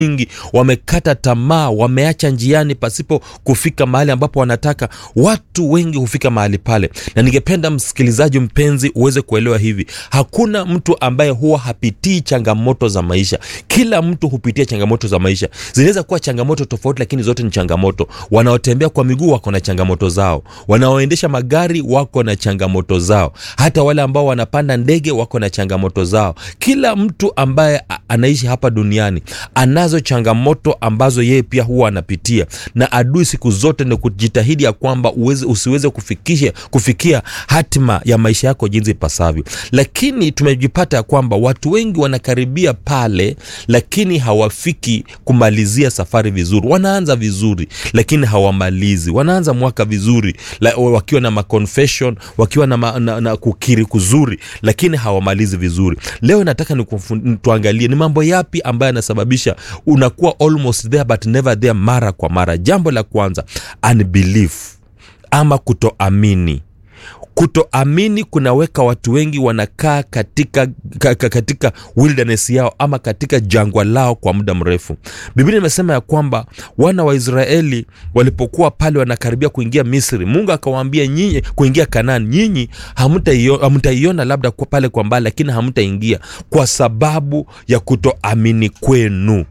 wengi wamekata tamaa wameacha njiani pasipo kufika mahali ambapo wanataka watu wengi hufika mahali pale na ningependa msikilizaji mpenzi uweze kuelewa hivi hakuna mtu ambaye huwa hapitii changamoto za maisha kila mtu hupitia changamoto za maisha zinaweza kuwa changamoto tofauti lakini zote ni changamoto wanaotembea kwa miguu wako na changamoto zao wanaoendesha magari wako na changamoto zao hata wale ambao wanapanda ndege wako na changamoto zao kila mtu ambaye a- anaishi hapa duniani anazo changamoto ambazo yeye pia huwa anapitia na adui siku zote ni kujitahidi ya kwamba uweze, usiweze kufikisha, kufikia hatima ya maisha yako jinsi ipasavyo lakini tumejipata ya kwamba watu wengi wanakaribia pale lakini hawafiki kumalizia safari vizuri wanaanza vizuri lakini hawamalizi wanaanza mwaka vizuri la, wakiwa na maconfession wakiwa na, ma, na, na kukiri kuzuri lakini hawamalizi vizuri leo nataka nikufu- tuangalie ni mambo yapi ambayo yanasababisha unakuwa almost there but never there mara kwa mara jambo la kwanza unbelief ama kutoamini kutoamini kunaweka watu wengi wanakaa katika, ka, ka, katika wilderness yao ama katika jangwa lao kwa muda mrefu biblia imesema ya kwamba wana wa israeli walipokuwa pale wanakaribia kuingia misri mungu akawaambia nyinyi kuingia kanani nyinyi hamtaio- hamtaiona labda kwa pale kwa mbali lakini hamtaingia kwa sababu ya kutoamini kwenu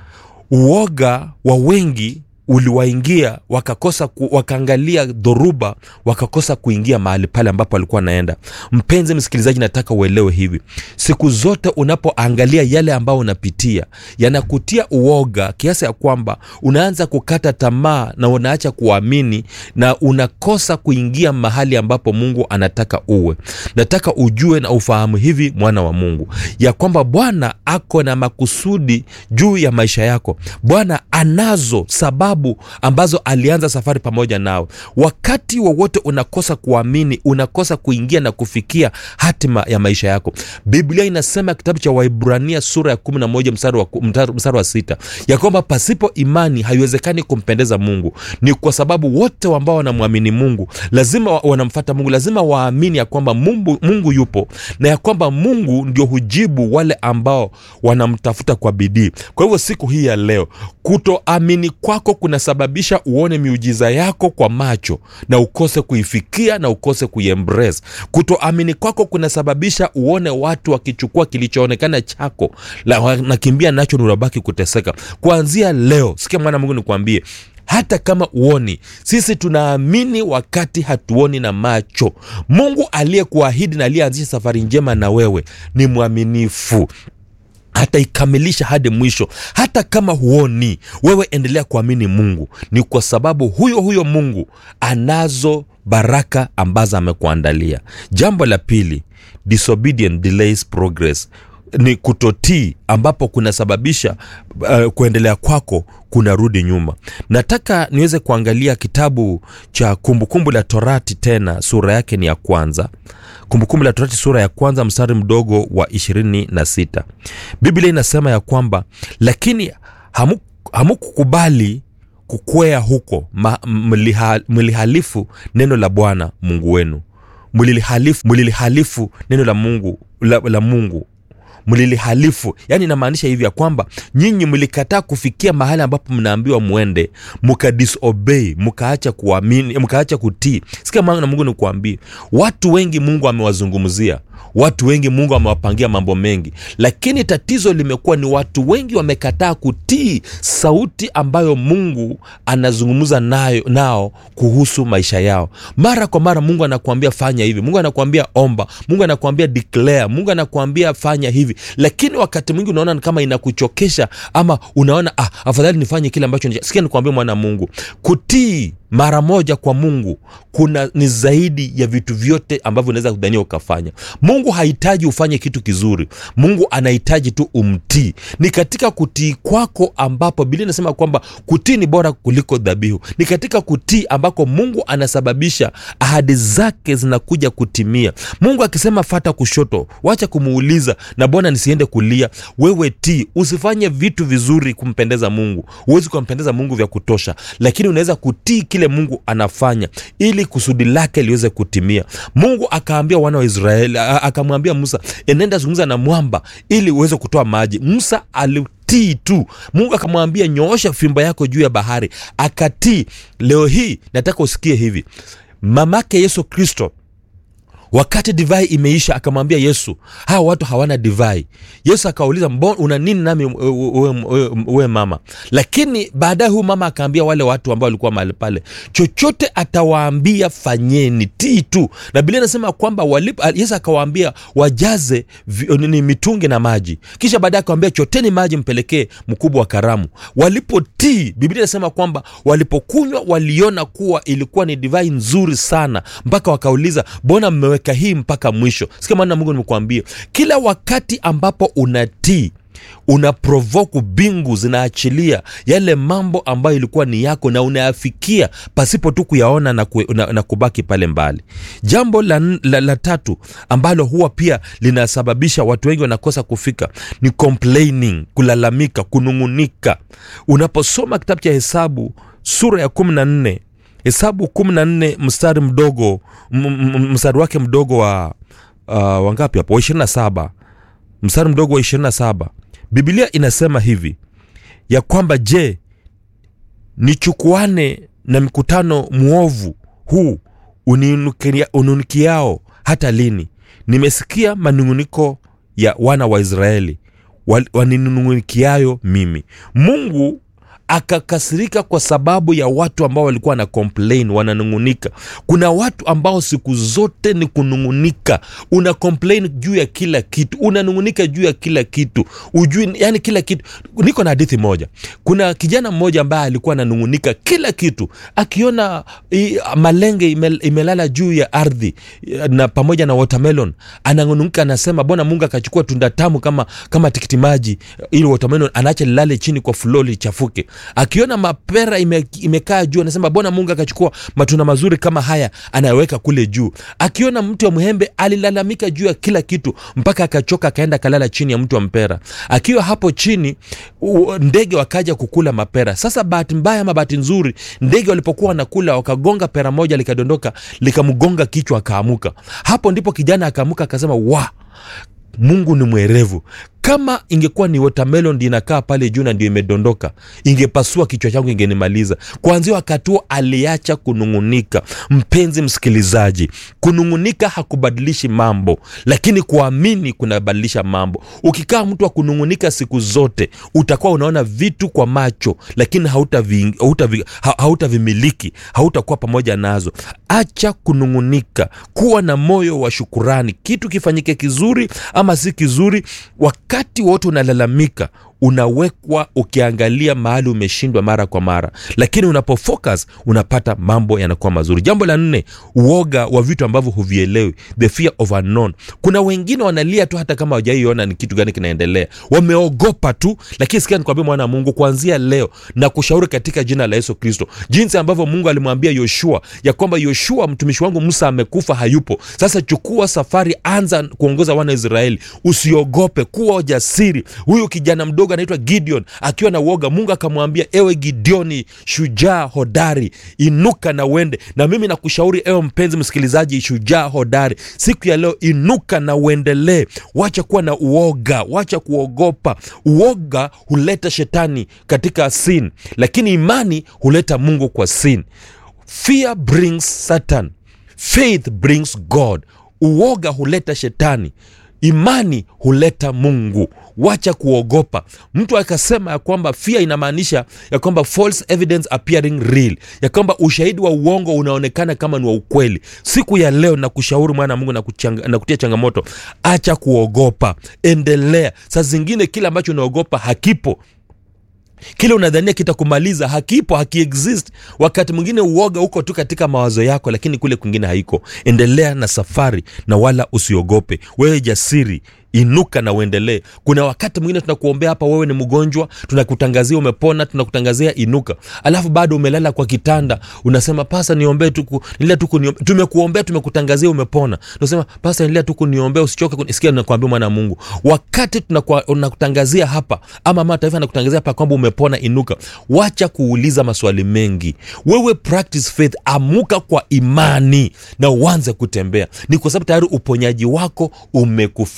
uoga wa wengi uliwaingia wakakosa ku, wakaangalia dhoruba wakakosa kuingia mahali pale ambapo walikuwa wanaenda mpenzi msikilizaji nataka uelewe hivi siku zote unapoangalia yale ambayo unapitia yanakutia uoga kiasi ya kwamba unaanza kukata tamaa na unaacha kuamini na unakosa kuingia mahali ambapo mungu anataka uwe nataka ujue na ufahamu hivi mwana wa mungu ya kwamba bwana ako na makusudi juu ya maisha yako bwana anazo sababu ambazo alianza safari pamoja nao wakati wowote unakosa kuamini unakosa kuingia na kufikia hatima ya maisha yako biblia inasema kitabu cha waibrania sura ya 11 mstari wa, ku- mstari- mstari wa sita ya kwamba pasipo imani haiwezekani kumpendeza mungu ni kwa sababu wote ambao wanamwamini mungu lazima wa- wanamfata mungu lazima waamini ya kwamba mungu, mungu yupo na ya kwamba mungu ndio hujibu wale ambao wanamtafuta kwa bidii kwa hivyo siku hii ya leo kutoamini kwako kunasababisha uone miujiza yako kwa macho na ukose kuifikia na ukose kuiembrace kutoamini kwako kunasababisha uone watu wakichukua kilichoonekana chako la- wanakimbia nacho nurabaki kuteseka kuanzia leo sikia mwana mungu nikwambie hata kama uoni sisi tunaamini wakati hatuoni na macho mungu aliyekuahidi na aliyeanzisha safari njema na wewe ni mwaminifu hataikamilisha hadi mwisho hata kama huoni wewe endelea kuamini mungu ni kwa sababu huyo huyo mungu anazo baraka ambazo amekuandalia jambo la pili disobedient delays progress ni kutotii ambapo kunasababisha uh, kuendelea kwako kunarudi nyuma nataka niweze kuangalia kitabu cha kumbukumbu la torati tena sura yake ni ya kwanza kumbukumbu la torati sura ya kwanza mstari mdogo wa 26 biblia inasema ya kwamba lakini hamu- hamukukubali kukwea huko ma- mliha- mlihalifu neno la bwana mungu wenu mlilihalifu mlilihalifu neno la mungu la, la mungu mlilihalifu yaani inamaanisha hivi ya kwamba nyinyi mlikataa kufikia mahali ambapo mnaambiwa mwende mkadisobey mkaacha kuamini mkaacha kutii sikia maana mungu nikuambie watu wengi mungu amewazungumzia watu wengi mungu amewapangia mambo mengi lakini tatizo limekuwa ni watu wengi wamekataa kutii sauti ambayo mungu anazungumza nayo nao kuhusu maisha yao mara kwa mara mungu anakuambia fanya hivi mungu anakuambia omba mungu anakuambia declare mungu anakuambia fanya hivi lakini wakati mwingi unaona ni kama inakuchokesha ama unaona ah, afadhali nifanye kile ambacho ni- sikia nikuambia mwana mungu kutii mara moja kwa mungu kuna ni zaidi ya vitu vyote ambavyo unaweza kudhania ukafanya mungu hahitaji ufanye kitu kizuri mungu anahitaji tu umtii ni katika kutii kwako ambapo biblia inasema kwamba kutii ni bora kuliko dhabihu ni katika kutii ambako mungu anasababisha ahadi zake zinakuja kutimia mungu akisema fata kushoto wacha kumuuliza na bwana nisiende kulia wewe tii usifanye vitu vizuri kumpendeza mungu huwezi kumpendeza mungu vya kutosha lakini unaweza kutii kile mungu anafanya ili kusudi lake liweze kutimia mungu akaambia wana wa israeli a- akamwambia musa enenda zungumza na mwamba ili uweze kutoa maji musa ali kutii tu mungu akamwambia nyoosha fimbo yako juu ya bahari akatii leo hii nataka usikie hivi mamake yesu kristo wakati divai imeisha akamwambia yesu hawa watu hawana divai yesu akauliza mbona una nini nami uwe mama lakini baadaye huyu mama akaambia wale watu ambao walikuwa mahali pale chochote atawaambia fanyeni tii tu na bilia inasema kwamba walipo yesu akawaambia wajaze vi, ni mitungi na maji kisha baadaye akawambia choteni maji mpelekee mkubwa wa karamu walipotii biblia inasema kwamba walipokunywa waliona kuwa ilikuwa ni divai nzuri sana mpaka wakauliza mbona mmewe umeweka hii mpaka mwisho sikia maana mungu nimekuambia kila wakati ambapo unatii una provoku bingu zinaachilia yale mambo ambayo ilikuwa ni yako na unayafikia pasipo tu kuyaona na, ku, na, na kubaki pale mbali jambo la, la, la tatu ambalo huwa pia linasababisha watu wengi wanakosa kufika ni complaining kulalamika kunung'unika unaposoma kitabu cha hesabu sura ya kumi na nne hesabu kumi na nne mstari mdogo mstari wake mdogo wa uh, wangapi hapo wa ishirini na saba mstari mdogo wa ishirini na saba bibilia inasema hivi ya kwamba je nichukuane na mkutano mwovu huu ununikiao hata lini nimesikia manung'uniko ya wana wa israeli waninung'unikiayo mimi mungu akakasirika kwa sababu ya watu ambao walikuwa na complain wananung'unika kuna watu ambao siku zote ni kunung'unika una complain juu ya kila kitu unanung'unika juu ya kila kitu ujui yani kila kitu niko na hadithi moja kuna kijana mmoja ambaye alikuwa ananung'unika kila kitu akiona i, malenge ime, imelala juu ya ardhi na pamoja na watermelon ananung'unika anasema bona mungu akachukua tunda tamu kama kama tikiti maji ili watermelon anaacha lilale chini kwa flo lichafuke akiona mapera ime, imekaa juu anasema bona mungu akachukua matunda mazuri kama haya anayeweka kule juu akiona mtu wa mhembe alilalamika juu ya kila kitu mpaka akachoka akaenda kalala chini ya mtu wa mpera akiwa hapo chini ndege wakaja kukula mapera sasa bahati mbaya ama bahati nzuri ndege walipokuwa wanakula wakagonga pera moja likadondoka likamgonga kichwa akaamuka hapo ndipo kijana akaamuka akasema wa mungu ni mwerevu kama ingekuwa ni watermelon ndi inakaa pale juu na ndio imedondoka ingepasua kichwa changu ingenimaliza kuanzia wakati huo aliacha kunung'unika mpenzi msikilizaji kunung'unika hakubadilishi mambo lakini kuamini kunabadilisha mambo ukikaa mtu wa kunung'unika siku zote utakuwa unaona vitu kwa macho lakini hautavimiliki hauta hauta hautakuwa pamoja nazo acha kunung'unika kuwa na moyo wa shukurani kitu kifanyike kizuri ama si kizuri wakati wakati wote unalalamika unawekwa ukiangalia mahali umeshindwa mara kwa mara lakini unapofocus unapata mambo yanakuwa mazuri jambo la nne uoga wa vitu ambavyo huvielewi the fear of unknown kuna wengine wanalia tu hata kama wajaiona ni kitu gani kinaendelea wameogopa tu lakini sikia nikwambia mwana wa mungu kuanzia leo na kushauri katika jina la yesu kristo jinsi ambavyo mungu alimwambia yoshua ya kwamba yoshua mtumishi wangu musa amekufa hayupo sasa chukua safari anza kuongoza wana israeli usiogope kuwa jasiri huyu kijana mdogo anaitwa gideon akiwa na uoga mungu akamwambia ewe gideoni shujaa hodari inuka na uende na mimi nakushauri ewe mpenzi msikilizaji shujaa hodari siku ya leo inuka na uendelee wacha kuwa na uoga wacha kuogopa uoga huleta shetani katika sin lakini imani huleta mungu kwa sin fear brings satan faith brings god uoga huleta shetani imani huleta mungu wacha kuogopa mtu akasema ya kwamba fia inamaanisha ya kwamba false evidence appearing real ya kwamba ushahidi wa uongo unaonekana kama ni wa ukweli siku ya leo na kushauri mwana wa mungu na, kuchanga, na kutia changamoto acha kuogopa endelea saa zingine kile ambacho unaogopa hakipo kile unadhania kitakumaliza hakipo hakiexist wakati mwingine uoga uko tu katika mawazo yako lakini kule kwingine haiko endelea na safari na wala usiogope wewe jasiri inuka na uendelee kuna wakati mwingine tunakuombea hapa wewe ni mgonjwa tunakutangazia umepona tunakutangazia inuka alafu bado umelala kwa kitanda unasema pasa niombee tuku endelea tu kuniombea tumekuombea tumekutangazia umepona unasema pasa endelea tu kuniombea usichoke sikia nakwambia mwana mungu wakati tunakutangazia hapa ama mama taifa anakutangazia hapa kwamba umepona inuka wacha kuuliza maswali mengi wewe practice faith amuka kwa imani na uanze kutembea ni kwa sababu tayari uponyaji wako umekufikia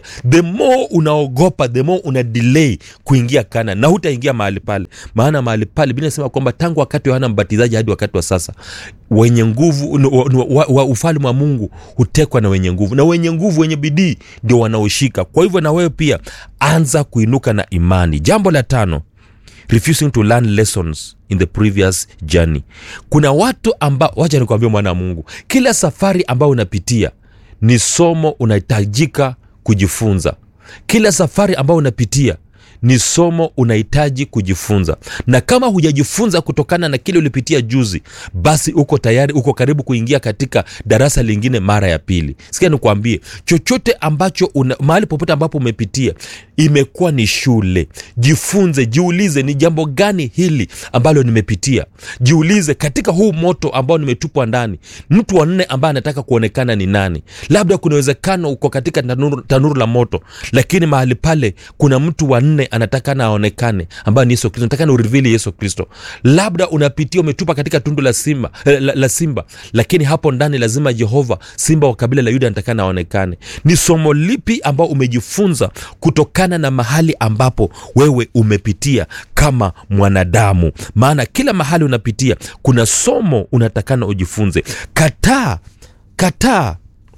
the more unaogopa the more una delay kuingia kana na hutaingia mahali pale maana mahali pale biblia inasema kwamba tangu wakati wa yohana mbatizaji hadi wakati wa sasa wenye nguvu wa, wa, wa ufalme wa mungu hutekwa na wenye nguvu na wenye nguvu wenye bidii ndio wanaoshika kwa hivyo na wewe pia anza kuinuka na imani jambo la tano refusing to learn lessons in the previous journey kuna watu ambao wacha nikwambia mwana wa mungu kila safari ambayo unapitia ni somo unahitajika kujifunza kila safari ambayo unapitia ni somo unahitaji kujifunza na kama hujajifunza kutokana na kile ulipitia juzi basi uko tayari uko karibu kuingia katika darasa lingine mara ya pili sikia nikuambie chochote ambacho una, mahali popote ambapo umepitia imekuwa ni shule jifunze jiulize ni jambo gani hili ambalo nimepitia jiulize katika huu moto ambao nimetupwa ndani mtu wa nne ambaye anataka kuonekana ni nani labda kuna uwezekano uko katika tanuru, tanuru la moto lakini mahali pale kuna mtu wa nne anataka na aonekane ambaye ni yesu kristo nataka na urivili yesu kristo labda unapitia umetupa katika tundu la simba la, la simba lakini hapo ndani lazima jehova simba wa kabila la yuda anataka na aonekane ni somo lipi ambao umejifunza kutokana na mahali ambapo wewe umepitia kama mwanadamu maana kila mahali unapitia kuna somo unatakana ujifunze kataa kataa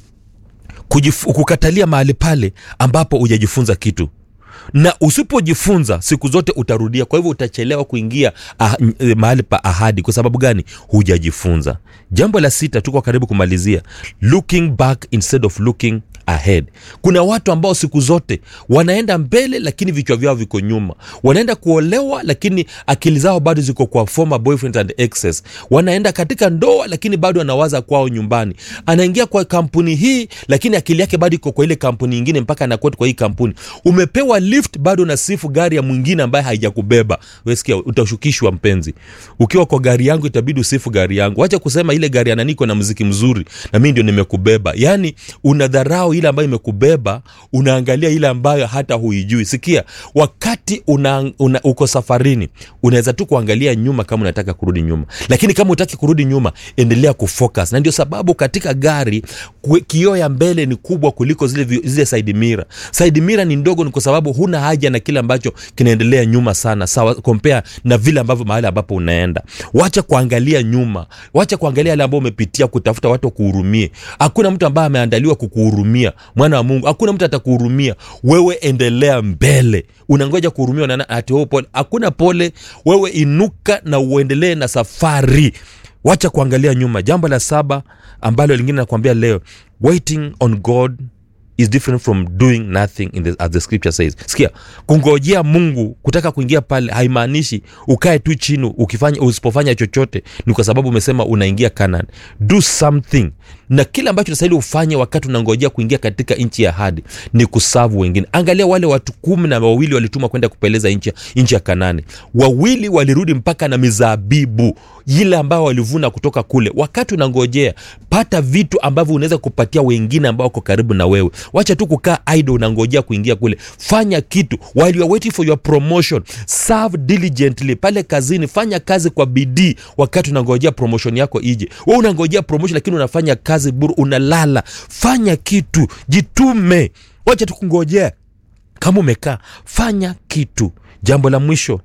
kujif- kukatalia mahali pale ambapo hujajifunza kitu na usipojifunza siku zote utarudia kwa hivyo utachelewa kuingia ah, n- mahali pa ahadi kwa sababu gani hujajifunza jambo la sita tuko karibu kumalizia looking back instead of looking ahead kuna watu ambao siku zote wanaenda mbele lakini vichwa vyao viko nyuma wanaenda kuolewa lakini akili zao bado ziko kwa former boyfriends and exes wanaenda katika ndoa lakini bado anawaza kwao nyumbani anaingia kwa kampuni hii lakini akili yake bado iko kwa ile kampuni ingine mpaka anakwenda kwa hii kampuni umepewa lift bado nasifu gari ya mwingine ambaye haijakubeba wesikia utashukishwa mpenzi ukiwa kwa gari yangu itabidi usifu gari yangu wacha kusema ile gari ananiko na mziki mzuri na mii ndio nimekubeba yaani unadharau ile ambayo imekubeba unaangalia ile ambayo hata huijui sikia wakati una, una, uko safarini unaweza tu kuangalia nyuma kama unataka kurudi nyuma lakini kama utaki kurudi nyuma endelea kufocus na ndio sababu katika gari kwe- kioo ya mbele ni kubwa kuliko zile, vi- zile side mirror side mirror ni ndogo ni kwa sababu huna haja na kile ambacho kinaendelea nyuma sana sawa compare na vile ambavyo mahali ambapo unaenda wacha kuangalia nyuma wacha kuangalia yale ambayo umepitia kutafuta watu wakuhurumie hakuna mtu ambaye ameandaliwa kukuhurumia mwana wa mungu hakuna mtu atakuhurumia wewe endelea mbele unangoja kuhurumiwa na na- ati wewe pole hakuna pole wewe inuka na uendelee na safari wacha kuangalia nyuma jambo la saba ambalo lingine nakwambia leo waiting on god is different from doing nothing in the, as the scripture says sikia kungojea mungu kutaka kuingia pale haimaanishi ukae tu chini ukifanya usipofanya chochote ni kwa sababu umesema unaingia kanan do something na kile ambacho nastahili ufanye wakati unangojea kuingia katika nchi ya hadi ni kusavu wengine angalia wale watu kumi na wawili walitumwa kwenda kupeleza nchi nchi ya kanani wawili walirudi mpaka na mizabibu ile ambayo walivuna kutoka kule wakati unangojea pata vitu ambavyo unaweza kupatia wengine ambao wako karibu na wewe wacha tu kukaa idle unangojea kuingia kule fanya kitu while you are waiting for your promotion serve diligently pale kazini fanya kazi kwa bidii wakati unangojea promotion yako ije we unangojea promotion lakini unafanya kazi buru unalala fanya kitu jitume wacha tu kungojea kama umekaa fanya kitu jambo la mwisho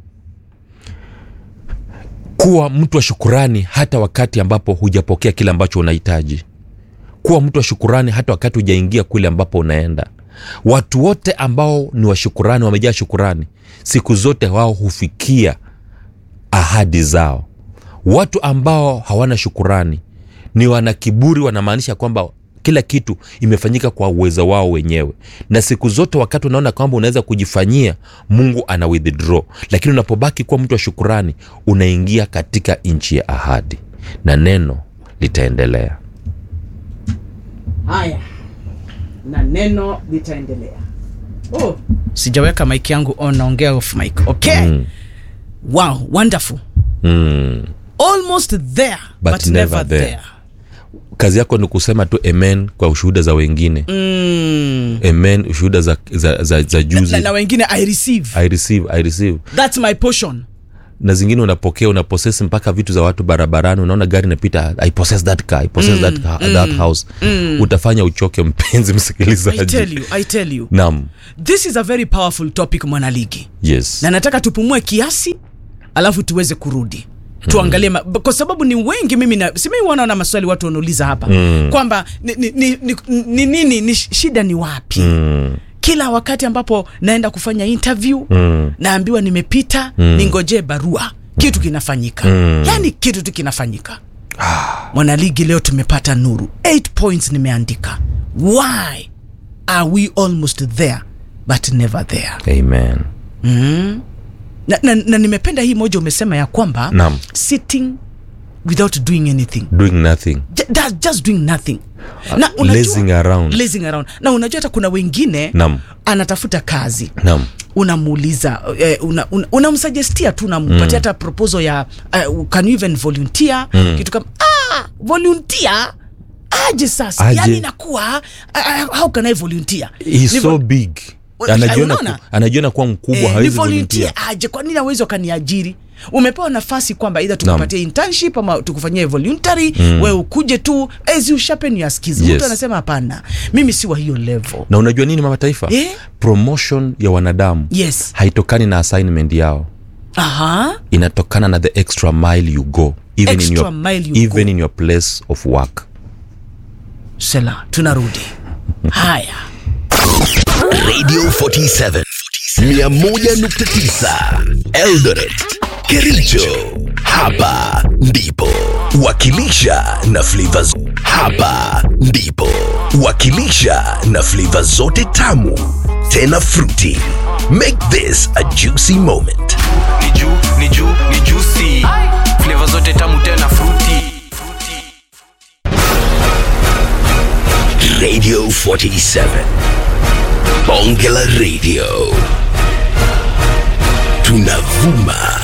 kuwa mtu wa shukurani hata wakati ambapo hujapokea kile ambacho unahitaji kuwa mtu wa shukurani hata wakati hujaingia kule ambapo unaenda watu wote ambao ni washukurani wamejaa shukurani siku zote wao hufikia ahadi zao watu ambao hawana shukurani ni wana kiburi wanamaanisha kwamba kila kitu imefanyika kwa uwezo wao wenyewe na siku zote wakati unaona kwamba unaweza kujifanyia mungu ana withdraw lakini unapobaki kuwa mtu wa shukurani unaingia katika nchi ya ahadi na neno litaendelea haya na neno litaendelea oh, sijaweka mike yangu on naongea off mic okay Mm. wow wonderful mm. almost there but, But never, never there, there. kazi yako ni kusema tu amen kwa ushuhuda za wengine Mm. amen ushuhuda za, za, za, za juzi na, na wengine i receive i receive i receive that's my portion na zingine unapokea unaposesi mpaka vitu za watu barabarani unaona gari inapita i possess that car i possess that, car, that house utafanya uchoke mpenzi I msikilizaji tell you, I tell you. naam This is a very powerful topic mwanaligi. yes Na nataka tupumue kiasi alafu tuweze kurudi. Tuangalie ma- kwa sababu ni wengi mimi na si mimi wanaona maswali watu wanauliza hapa mm. kwamba ni ni, ni, ni, ni nini ni sh- shida ni wapi? mm. Kila wakati ambapo naenda kufanya interview Mm. naambiwa nimepita mm. ningojee barua kitu kinafanyika mm. yani kitu tu kinafanyika mwanaligi leo tumepata nuru 8 points nimeandika why are we almost there but never there amen na, na, na nimependa hii moja umesema ya kwamba Naam. sitting without doing anything doing nothing J- that, just doing nothing na lazing around. lazing around na unajua hata kuna wengine Naam. anatafuta kazi naam unamuuliza eh, una, una, unamsuggestia tu unampatia hata proposal ya uh, can you even volunteer kitu kama ah, volunteer aje sasa Aje. yani inakuwa uh, how can I volunteer He's Ni so vol- big Wa- anajiona, unaona? ku, anajiona kuwa mkubwa Eh, ni hawezi volunteer volunteer aje kwa nini awezi wakaniajiri umepewa nafasi kwamba idha tukupatie internship ama tukufanyie voluntary mm. we ukuje tu as you sharpen your skills Yes. mtu anasema hapana mimi si wa hiyo level na unajua nini mama taifa Eh? promotion ya wanadamu yes haitokani na assignment yao aha inatokana na the extra mile you go even, in Extra your, mile you even go. in your place of work sela tunarudi haya Radio 47 101.9 Eldoret Kericho hapa ndipo wakilisha na flavors hapa ndipo wakilisha na flavor zote tamu tena fruity make this a juicy moment ni juu ni juu ni juicy flavor zote tamu tena fruity Radio 47 Bonge la Radio tunavuma